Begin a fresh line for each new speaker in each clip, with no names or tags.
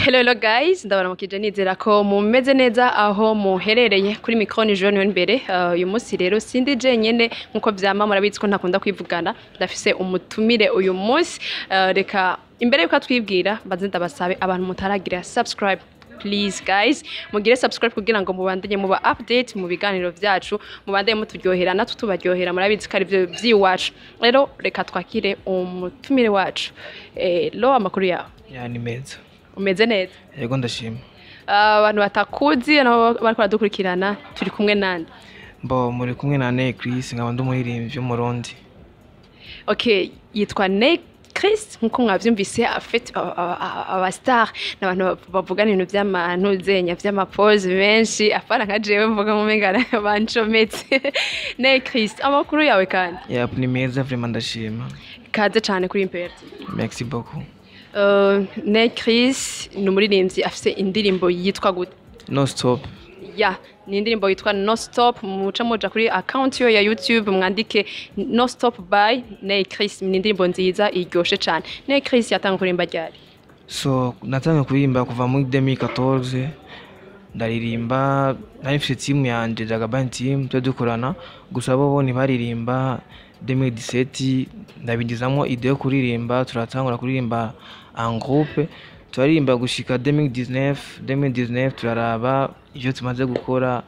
Hello hello guys, ndabaramukije nizera ko mumeze neza aho muherereye kuri micro ni Jean imbere. Uh, uyu munsi rero sindi je nyene nkuko vyama murabizi ko ntakunda kwivugana. Ndafise umutumire uyu munsi. Uh, reka imbere yuko twibwira baze ndabasabe abantu mutaragira subscribe please guys mugire subscribe kugira ngo mubandanye muba update mu biganiro vyacu mubandanye muturyohera natwe tubaryohera murabizi ko ari byo vyiwacu rero reka twakire umutumire wacu eh, lo amakuru yawe
ya ni meza
umeze neza
yego ndashima
abantu batakuzi nabo bariko baradukurikirana turi kumwe nande
mbo muri kumwe na Ney Chris nkaba ndi umuririmbyi w'umurundi
okay yitwa Ney Chris nkuko mwavyumvise afite abastar n'abantu bavugana ibintu vy'amantuzenya vy'amapose menshi afana nka jewe mvuga mu mengana bancometse Ney Chris amakuru yawe kandi
ya ni meza vraiment ndashima
kaze cane kuri Imperti
merci beaucoup
uh, Ney Chris ni umuririmbyi afise indirimbo yitwa gute
no stop
ya ni indirimbo yitwa no stop muca muja kuri account yo ya youtube mwandike no stop by Ney Chris ni indirimbo nziza iryoshe cane Ney Chris yatanga kurimba ryari
so natangiye kuririmba kuva muri 2014 ndaririmba nari mfite timu yanje Jagaban team twe dukorana gusa bo bo ntibaririmba 2017 ndabigizamo ide yo kuririmba turatangura kuririmba en groupe turaririmba gushika 2019 2019 turaraba ivyo tumaze gukora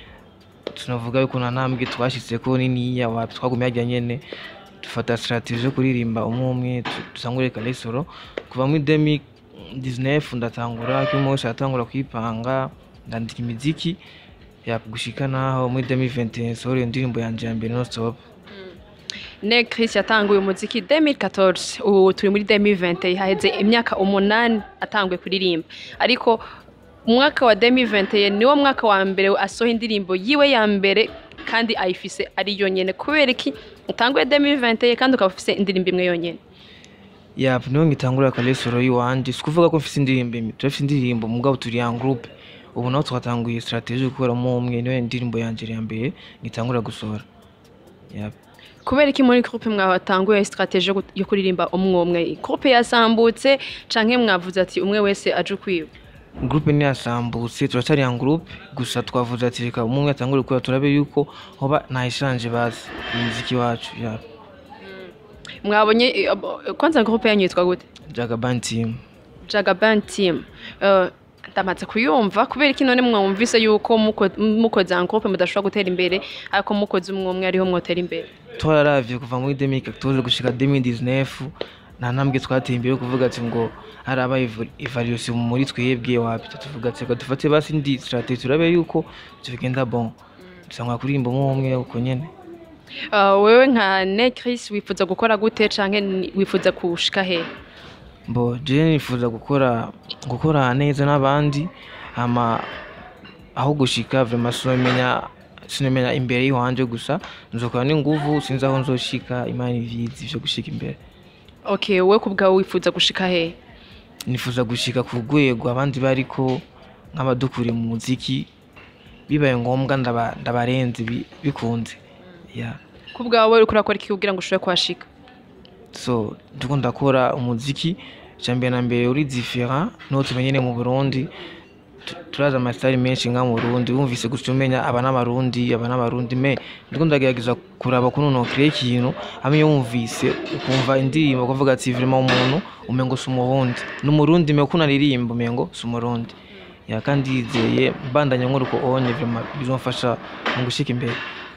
tunavuga yuko nta ntambwe twashitseko niniya wapi twagumye harya nyene dufata strategie yo kuririmba umwe umwe tu- dusangure kalesoro kuva muri 2019 ndatangura kimwe wese aratangura kwipanga ndandika imiziki ya gushika naho muri 2021 sohora iyo ndirimbo yanje ya mbere no stop
Ney Chris yatanguye umuziki 2014 ubu turi muri 2020 haheze imyaka umunani atanguye kuririmba ariko umwaka wa 2020 niwo mwaka wa mbere asoha indirimbo yiwe ya mbere kandi ayifise ari yonyene kubera iki utanguye 2020 kandi ukaba ufise indirimbo imwe yonyene
ya niho ngitangura kalesoro yiwanje sikuvuga ko mfise indirimbo imwe turafise indirimbo mugabo turi en groupe ubu naho twatanguye strategie yo gukoramo umwe niyo indirimbo yanje ya mbere ngitangura gusohora ya
kubera iki muri groupe mwatanguye strategie yo gu- yo kuririmba umwe umwe groupe yasambutse canke mwavuze ati umwe wese aje ukwiwe
groupe ntiyasambutse turacyari en groupe gusa twavuze ati reka umwe umwe atangure gukora turabe yuko hoba ntayishanje bazi umuziki wacu ya
mwabonye eh, abo- kwanza groupe yanyu yitwa gute
Jagaban team
Jagaban team Eh, ndamaze kuyumva kubera iki none mwumvise yuko muko- mukoze en groupe mudashobora gutera imbere ariko mukoze umwe umwe ariho mwotera imbere
twararavye kuva muri 2014 gushika 2019 nta ntambwe twateye imbere yo kuvuga ati ngo haraba evaluation muri twebwe wapi tuvuga ati reka dufate basi indi strategie turabe yuko ivyo bigenda bon dusangwa kuririmba umwe umwe uko nyene
Eh, wewe nka Ney Chris wifuza gukora gute canke ni- wifuza kushika he
mbo je nifuza gukora gukora neza n'abandi hama aho gushika vraiment sinomenya sinomenya imbere yiwanje gusa nzokora n'inguvu sinzi aho nzoshika imana ivizi ivyo gushika imbere
okay wewe kubwawe wifuza gushika he
nifuza gushika ku rwego abandi bariko nk'abadukuriye mu muziki bibaye ngombwa ndaba- ndabarenze bi- bikunze yeah.
kubwawe uriko urakora iki kugira ngo ushobore kuhashika
so ndiko ndakora umuziki icambere na mbere uri different n'uwo tumenyene mu burundi Tu- turazi amasitari menshi nka mu burundi wumvise gusa umenya aba n'abarundi aba n'abarundi me ndiko ndagerageza kuraba kuno nokire ikintu hamwe iyo wumvise ukumva indirimbo ukavuga ati vraiment umuntu umengo si umurundi n'umurundi me uko unaririmba umengo si umurundi ya kandi yizeye mbandanya nkora uko onye vraiment bizomfasha mu gushika imbere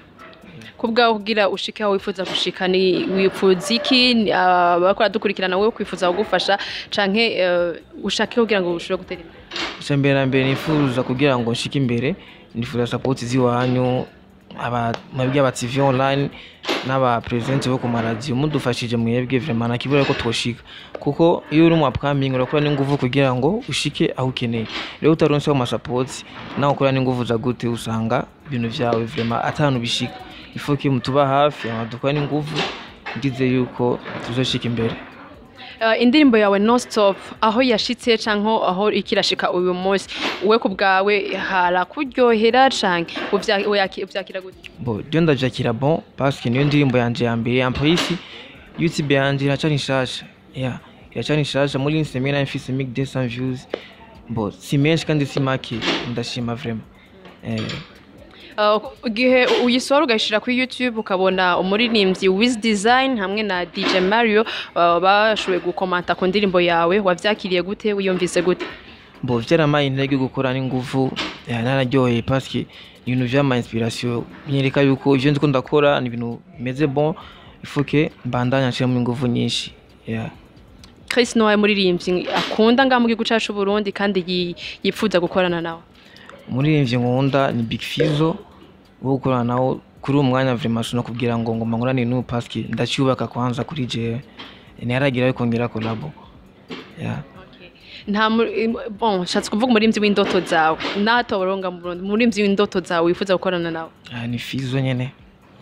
kubwawe kugira ushike aho wifuza gushika ni wifuza iki Ni, ah, bariko baradukurikirana wewe kwifuza kugufasha canke eh, ushake kugira ngo ushobore gutera imbere
icambere na mbere nifuza kugira ngo nshike imbere nifuza sapoti z'iwanyu aba mwebwe aba TV online n'aba president bo ku maradiyo mudufashije mwebwe vraiment nakibura ko twoshika kuko iyo uri mu upcoming urakora n'inguvu kugira ngo ushike aho ukeneye rero utaronse ama support nawe ukora n'inguvu za gute usanga ibintu vyawe vraiment atanu bishika ifo ko mutuba hafi amadukora n'inguvu ndize yuko tuzoshika imbere
Eh, indirimbo yawe no stop aho yashitse canke aho ikirashika uyu munsi we kubwawe harakuryohera canke uvya- uyaki- uvyakira gute
bo ryo ndavyakira bon parce que niyo ndirimbo yanje ya mbere en plus youtube yanje iracari nshasha yeah iracari nshasha muri Instagram nari mfise 1200 views bo si menshi kandi si make ndashima vraiment eh,
Uh, igihe uyisohora ugashyira kuri youtube ukabona umuririmbyi wiz design hamwe na dj mario uh, bashoboye gukomanta ku ndirimbo yawe wabyakiriye gute wiyumvise gute
bo vyaramaye intege yo gukora n'inguvu eh, nararyoheye parce que ni ibintu vyama inspiration binyereka yuko ivyo ndiko ndakora ni ibintu bimeze bon il faut que mbandanya nshiramo inguvu nyinshi yeah.
chris ni wawe muririmbyi akunda ngaha mu gihugu cyacu burundi kandi yi- yipfuza gukorana nawe
umuririmbyi nkunda ni big fizo wo gukorana nawo kuri uwo mwanya vraiment sino kubwira ngo ngomba nkorane n'ubu parce que ndacyubaka kwanza kuri jewe ntiharagira yo kongera kolabo yeah.
nta mu- im- bon nshatse kuvuga umuririmbyi w'indoto zawe natoboronga mu burundi umuririmbyi w'indoto zawe wifuza gukorana nawe
Ah, ni fizo nyene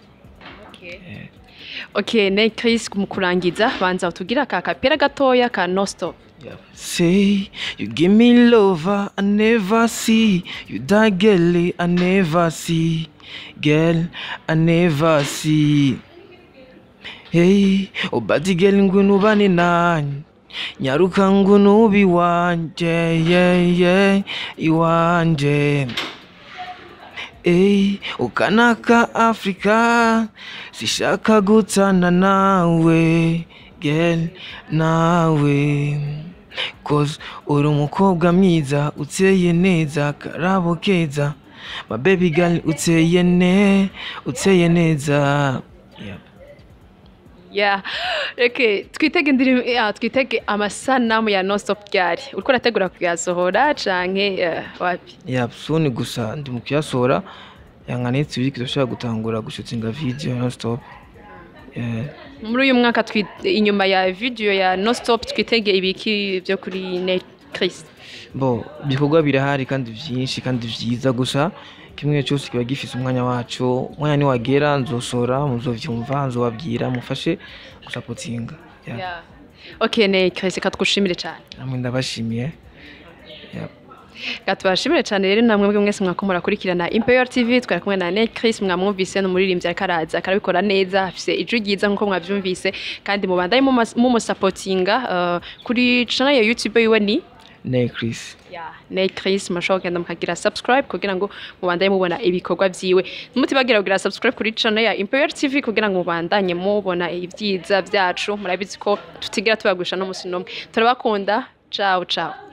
okay ne chris mu kurangiza banza utubwire aka kapera gatoya ka no stop
Say you give me lover I never see you that girl I never see girl I never see Hey oh bati girl ngwino ubane nanye nyaruka ngwino ubi wanje yeah yeah iwanje Hey ukanaka Afrika sishaka gutana nawe girl nawe Cause uri umukobwa mwiza uteye neza karabo keza My baby girl uteye ne uteye neza yeah.
yeah reke twitege indirimbo yeah, twitege amasanamu ya no stop ryari uriko urategura kuyasohora canke eh, wapi
yeah, soon gusa ndi mu kuyasohora yanganitse ibiri kizoshobora gutangura gushutinga video non stop yeah.
muri uyu mwaka twi- inyuma ya video ya no stop twitege ibiki byo kuri ne chris
bo ibikorwa birahari kandi byinshi kandi byiza gusa kimwe cyose kiba gifise umwanya wacu umwanya niwagera nzosora muzovyumva nzobabwira mufashe gusapotinga yeah.
yeah. okay ne chris reka tgushimire cyane
namwe ndabashimiye yeah.
gatubashimire cyane rero namwe mwebwe mwese mwako murakurikirana Imperial TV twari kumwe na Ned Chris mwamwumvise n'umuririmbyi ariko araza akarabikora neza afise ijwi ryiza nk'uko mwabyumvise kandi mubandaye mumusapotinga uh, kuri channel ya YouTube yiwe ni
ne Chris
Yeah, Ned Chris murashobora kugenda mukagira subscribe kugira ngo mubandanye mubona ibikorwa vyiwe mutibagira kugira subscribe kuri channel ya Imperial TV kugira ngo mubandanye mubona ibyiza byacu murabizi ko tutigira tubagusha no musi nomwe turabakunda ciao ciao